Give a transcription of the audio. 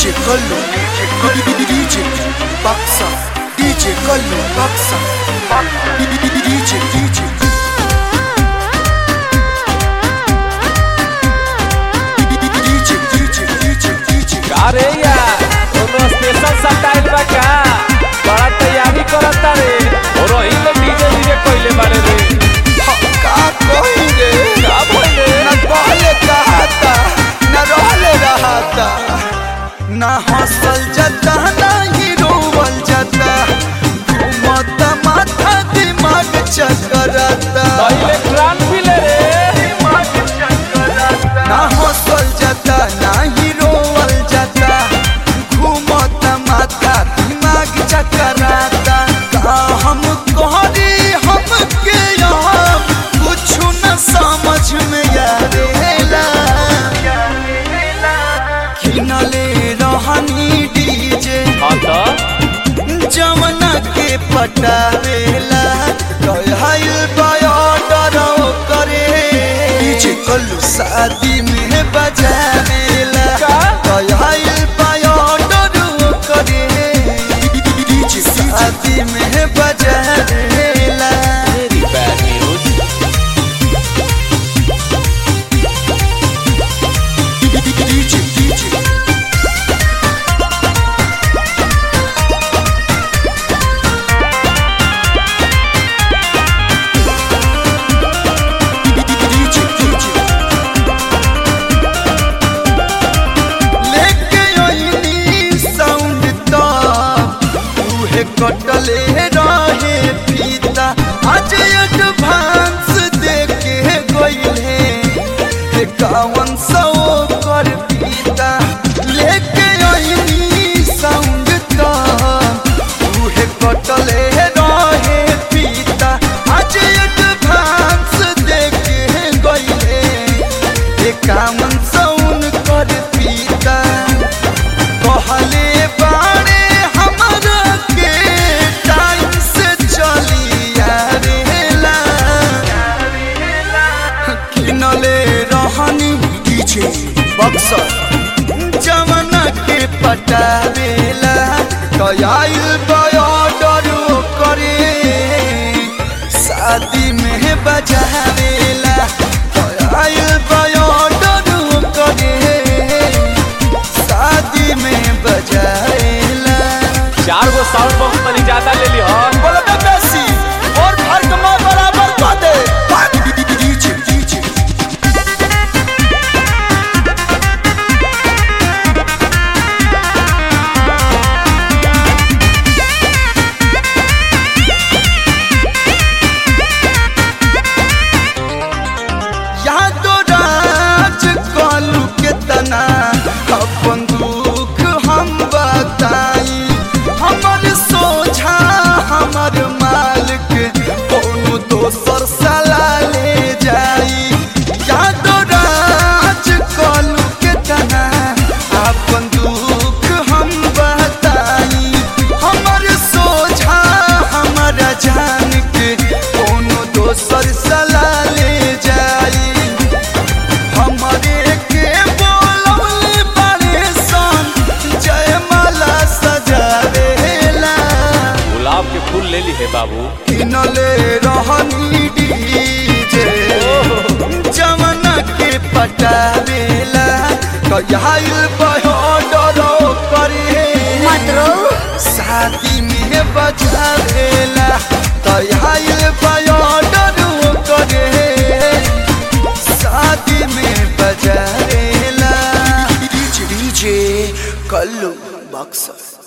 DJ Kallo DJ Baksa DJ Kallo Baksa DJ DJ DJ DJ DJ DJ अरे यार कोनो special style बा का बड़ा तैयारी करता रे और वही में डीजे डीजे कोइले बारे रे का कही रे का बोले न कहले कहता न रहले रहता न हंसल जाता न ही रोवल जाता घूमत माथा दिमाग चकराता पहले क्रांत भी ले रे ना हंसल जाता ना ही रोवल जाता घूमत माथा दिमाग चकराता का हम कहरी हमके यहाँ कुछ न समझ में आवेला किनले रहनी डीजे हाँ तो जमना के पटावेला कहल बायोडर करे डीजे कल्लू शादी में बजावेला का? कहल बायोडर करे डीजे शादी में बजावेला very bad news DJ DJ DJ DJ लेके आईनी साउंड तो उहे कटले रहे फीता आज एडवांस देके गइले एकावन सौ कर फीता लेके आईनी साउंड तो उहे कटले रहे फीता आज एडवांस देके गइले एकावन सौन कर पीता कहले बाड़े हमरा के टाइम से चली आवेला किनले रहनी डीजे बक्सर जमाना के पटावेला कयाइल बॉर्डर करे शादी में बजावेला कयाइल बॉर्डर करे शादी में बजावेला चार गो साउंड बॉक्स तनी ज्यादा ले ली हो बोलो तो बेसी और घर कमा बराबर कर दे डीजे डीजे यादो राज कलू के तना अपन दुख हम बताई हमर सोझा हमर मालिक कोनो दोसर सला ले जाई यादो राज कलू के तना अपन दुख हम बताई हमर सोझा हमर जान के कोनो दोसर सला ले जाई हमरे के बोलौले बारे सन जयमाला सजावेला गुलाब के फूल ले ली है बाबू किनले रहनी डीजे जमना के पटावेला कयाइल बहोडरो करे शादी में बजावेला कयाइल बहोडरो करे शादी में बजावेला डीजे कल्लू बक्सर